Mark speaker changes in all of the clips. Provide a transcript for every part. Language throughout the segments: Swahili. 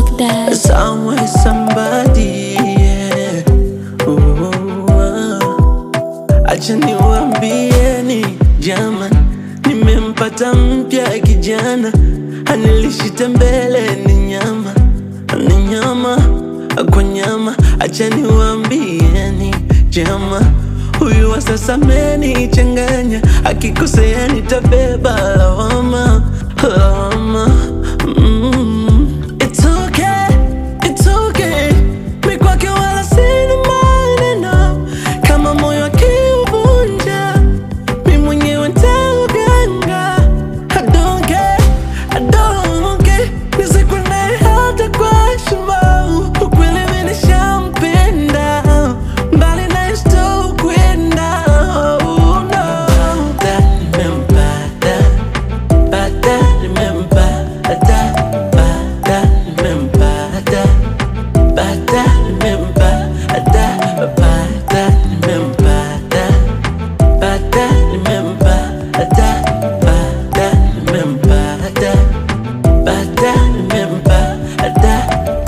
Speaker 1: that.
Speaker 2: Somewhere somebody yeah. Ooh, ah. Acha niwaambieni jaman, nimempata mpya kijana, anilishita mbele ni nyama, ni nyama kwa nyama. Acha niwaambieni jama, huyu wa sasa amenichanganya, akikosea nitabeba lawama, lawama mm. It's okay, it's okay. Mi kwake wala sina maneno, kama moyo akiuvunja mi mwenyewe nitauganga. I don't care, I don't care. Nizikwe naye hata kwa heshima. Ukweli mi nishampenda, mbali naye sitokwenda. Oh, no. That nimempata, pata nimempata, pata nimempata, pata nimempata, pata nimempata. Pata nimempata, pata nimempata, pata nimempata.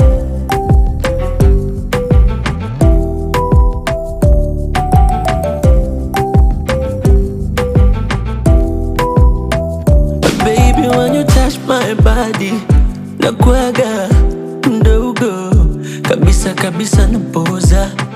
Speaker 2: Baby, when you touch my body, nakuaga mdogo kabisa kabisa, napoza